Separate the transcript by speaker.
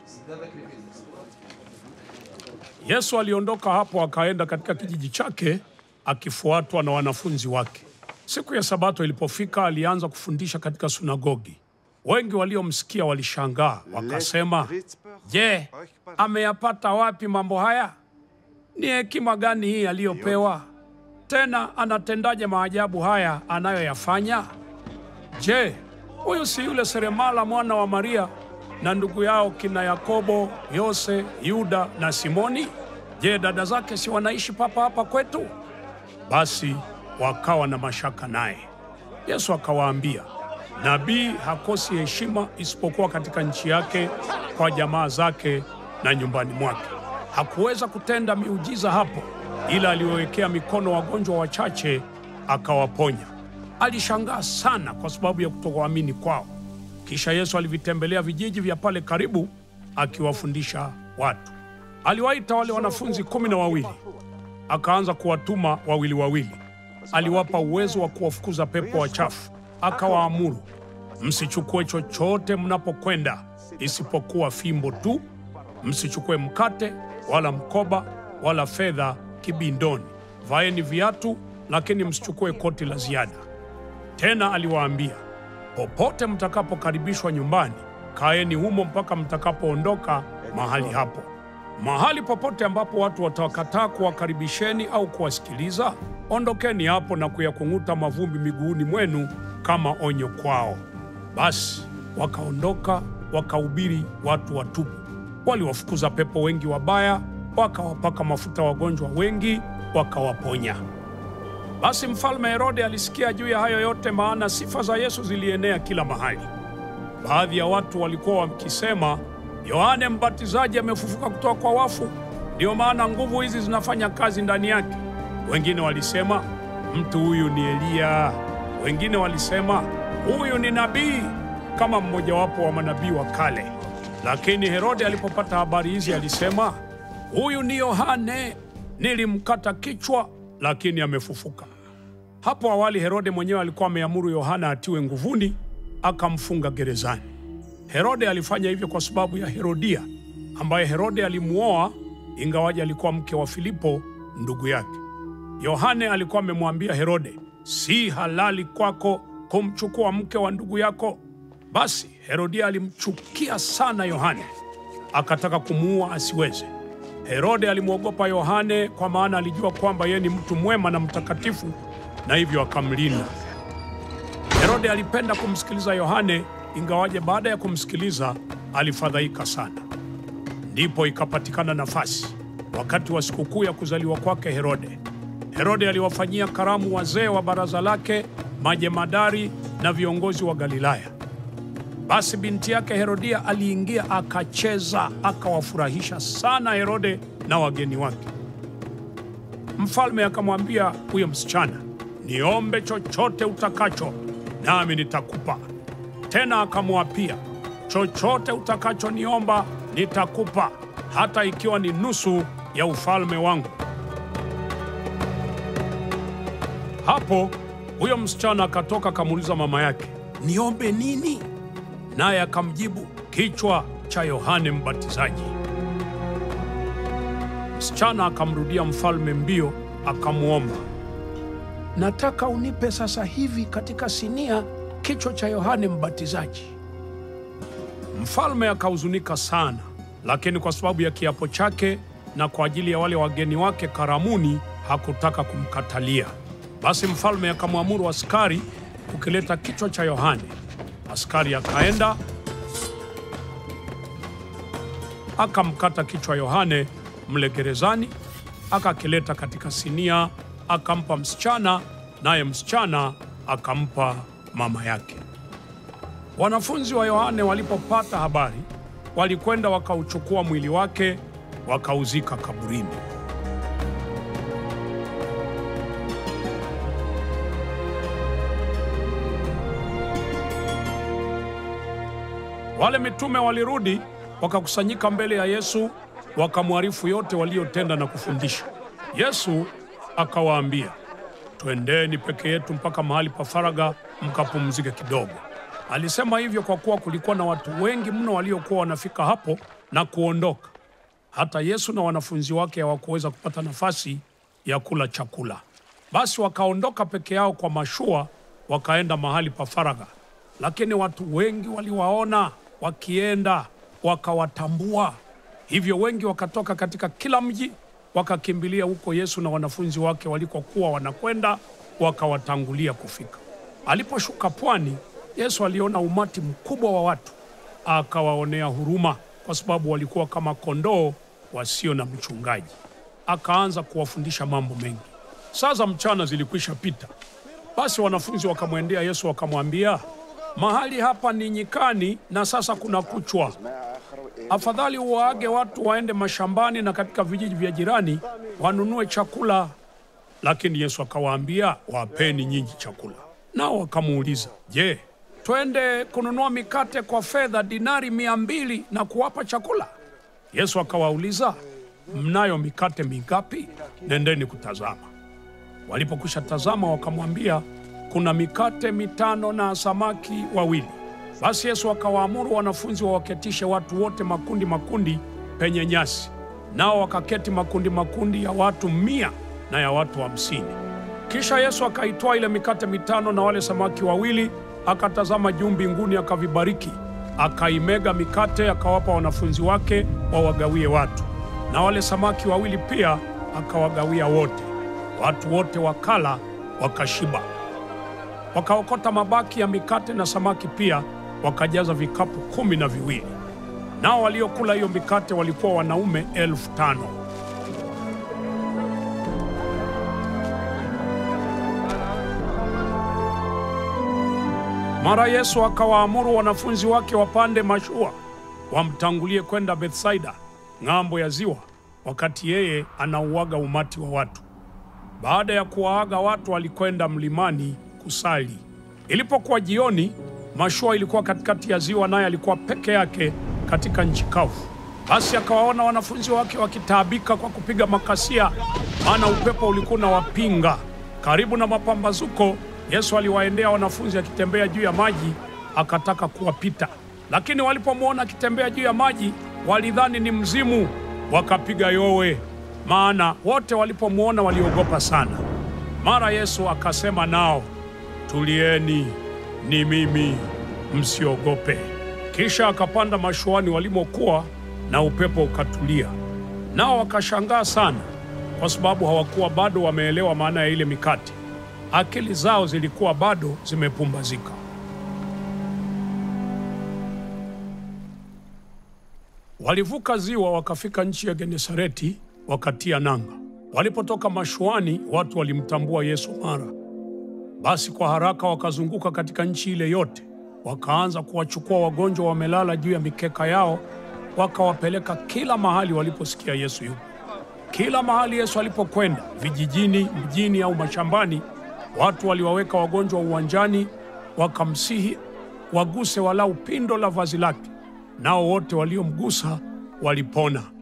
Speaker 1: Yesu aliondoka hapo akaenda katika kijiji chake akifuatwa na wanafunzi wake. Siku ya Sabato ilipofika, alianza kufundisha katika sunagogi. Wengi waliomsikia walishangaa, wakasema, Je, ameyapata wapi mambo haya? Ni hekima gani hii aliyopewa? Tena anatendaje maajabu haya anayoyafanya? Je, huyu si yule seremala mwana wa Maria na ndugu yao kina Yakobo, Yose, Yuda na Simoni? Je, dada zake si wanaishi papa hapa kwetu? Basi wakawa na mashaka naye. Yesu akawaambia, nabii hakosi heshima isipokuwa katika nchi yake, kwa jamaa zake na nyumbani mwake. Hakuweza kutenda miujiza hapo, ila aliwawekea mikono wagonjwa wachache akawaponya. Alishangaa sana kwa sababu ya kutokuamini kwao. Kisha Yesu alivitembelea vijiji vya pale karibu akiwafundisha watu. Aliwaita wale wanafunzi kumi na wawili akaanza kuwatuma wawili wawili. Aliwapa uwezo wa kuwafukuza pepo wachafu, akawaamuru, msichukue chochote mnapokwenda isipokuwa fimbo tu. Msichukue mkate wala mkoba wala fedha kibindoni. Vaeni viatu, lakini msichukue koti la ziada. Tena aliwaambia, popote mtakapokaribishwa nyumbani, kaeni humo mpaka mtakapoondoka mahali hapo. Mahali popote ambapo watu watakataa kuwakaribisheni au kuwasikiliza, ondokeni hapo na kuyakung'uta mavumbi miguuni mwenu kama onyo kwao. Basi wakaondoka wakahubiri watu watubu. Waliwafukuza pepo wengi wabaya, wakawapaka mafuta wagonjwa wengi, wakawaponya. Basi mfalme Herode alisikia juu ya hayo yote, maana sifa za Yesu zilienea kila mahali. Baadhi ya watu walikuwa wakisema, Yohane Mbatizaji amefufuka kutoka kwa wafu, ndiyo maana nguvu hizi zinafanya kazi ndani yake. Wengine walisema mtu huyu ni Eliya, wengine walisema huyu ni nabii kama mmojawapo wa manabii wa kale. Lakini Herode alipopata habari hizi alisema, huyu ni Yohane, nilimkata kichwa, lakini amefufuka. Hapo awali Herode mwenyewe alikuwa ameamuru Yohana atiwe nguvuni, akamfunga gerezani. Herode alifanya hivyo kwa sababu ya Herodia, ambaye Herode alimuoa ingawaji alikuwa mke wa Filipo ndugu yake. Yohane alikuwa amemwambia Herode, si halali kwako kumchukua mke wa ndugu yako. Basi Herodia alimchukia sana Yohane, akataka kumuua asiweze. Herode alimwogopa Yohane kwa maana alijua kwamba yeye ni mtu mwema na mtakatifu, na hivyo akamlinda. Herode alipenda kumsikiliza Yohane, ingawaje baada ya kumsikiliza alifadhaika sana. Ndipo ikapatikana nafasi wakati wa sikukuu ya kuzaliwa kwake Herode. Herode aliwafanyia karamu wazee wa baraza lake, majemadari na viongozi wa Galilaya. Basi binti yake Herodia aliingia akacheza, akawafurahisha sana Herode na wageni wake. Mfalme akamwambia huyo msichana, niombe chochote utakacho, nami nitakupa. Tena akamwapia, chochote utakachoniomba nitakupa, hata ikiwa ni nusu ya ufalme wangu. Hapo huyo msichana akatoka akamuuliza mama yake, niombe nini? Naye akamjibu, kichwa cha Yohane Mbatizaji. Msichana akamrudia mfalme mbio, akamwomba, nataka unipe sasa hivi katika sinia kichwa cha Yohane Mbatizaji. Mfalme akahuzunika sana, lakini kwa sababu ya kiapo chake na kwa ajili ya wale wageni wake karamuni, hakutaka kumkatalia. Basi mfalme akamwamuru askari kukileta kichwa cha Yohane. Askari akaenda akamkata kichwa Yohane mle gerezani, akakileta katika sinia, akampa msichana, naye msichana akampa mama yake. Wanafunzi wa Yohane walipopata habari, walikwenda wakauchukua mwili wake wakauzika kaburini. Wale mitume walirudi wakakusanyika mbele ya Yesu, wakamwarifu yote waliyotenda na kufundisha. Yesu akawaambia, twendeni peke yetu mpaka mahali pa faraga mkapumzike kidogo. Alisema hivyo kwa kuwa kulikuwa na watu wengi mno waliokuwa wanafika hapo, na kuondoka. Hata Yesu na wanafunzi wake hawakuweza kupata nafasi ya kula chakula. Basi wakaondoka peke yao kwa mashua, wakaenda mahali pa faragha. Lakini watu wengi waliwaona wakienda, wakawatambua. Hivyo wengi wakatoka katika kila mji, wakakimbilia huko Yesu na wanafunzi wake walikokuwa wanakwenda, wakawatangulia kufika. Aliposhuka pwani, Yesu aliona umati mkubwa wa watu, akawaonea huruma, kwa sababu walikuwa kama kondoo wasio na mchungaji. Akaanza kuwafundisha mambo mengi. Saa za mchana zilikwisha pita, basi wanafunzi wakamwendea Yesu wakamwambia, mahali hapa ni nyikani na sasa kuna kuchwa. Afadhali uwaage watu waende mashambani na katika vijiji vya jirani wanunue chakula. Lakini Yesu akawaambia, wapeni nyinyi chakula. Nao wakamuuliza, je, twende kununua mikate kwa fedha dinari mia mbili na kuwapa chakula? Yesu akawauliza, mnayo mikate mingapi? Nendeni kutazama. Walipokwisha tazama, wakamwambia, kuna mikate mitano na samaki wawili. Basi Yesu akawaamuru wanafunzi wawaketishe watu wote makundi makundi penye nyasi, nao wakaketi makundi makundi ya watu mia na ya watu hamsini. Kisha Yesu akaitwaa ile mikate mitano na wale samaki wawili, akatazama juu mbinguni, akavibariki, akaimega mikate, akawapa wanafunzi wake wawagawie watu, na wale samaki wawili pia akawagawia wote. Watu wote wakala wakashiba. Wakaokota mabaki ya mikate na samaki pia, wakajaza vikapu kumi na viwili. Nao waliokula hiyo mikate walikuwa wanaume elfu tano. Mara Yesu akawaamuru wanafunzi wake wapande mashua wamtangulie kwenda Bethsaida ng'ambo ya ziwa, wakati yeye anauaga umati wa watu. Baada ya kuwaaga watu, alikwenda mlimani kusali. Ilipokuwa jioni, mashua ilikuwa katikati ya ziwa, naye alikuwa peke yake katika nchi kavu. Basi akawaona wanafunzi wake wakitaabika kwa kupiga makasia, maana upepo ulikuwa unawapinga. Karibu na mapambazuko, Yesu aliwaendea wanafunzi akitembea juu ya maji, akataka kuwapita. Lakini walipomwona akitembea juu ya maji, walidhani ni mzimu, wakapiga yowe, maana wote walipomwona waliogopa sana. Mara Yesu akasema nao, tulieni, ni mimi, msiogope. Kisha akapanda mashuani walimokuwa, na upepo ukatulia. Nao wakashangaa sana, kwa sababu hawakuwa bado wameelewa maana ya ile mikate. Akili zao zilikuwa bado zimepumbazika. Walivuka ziwa wakafika nchi ya Genesareti, wakatia nanga. Walipotoka mashuani, watu walimtambua Yesu mara. Basi kwa haraka wakazunguka katika nchi ile yote, wakaanza kuwachukua wagonjwa wamelala juu ya mikeka yao, wakawapeleka kila mahali waliposikia Yesu yupo. Kila mahali Yesu alipokwenda, vijijini, mjini au mashambani, watu waliwaweka wagonjwa uwanjani, wakamsihi waguse walau pindo la vazi lake, nao wote waliomgusa walipona.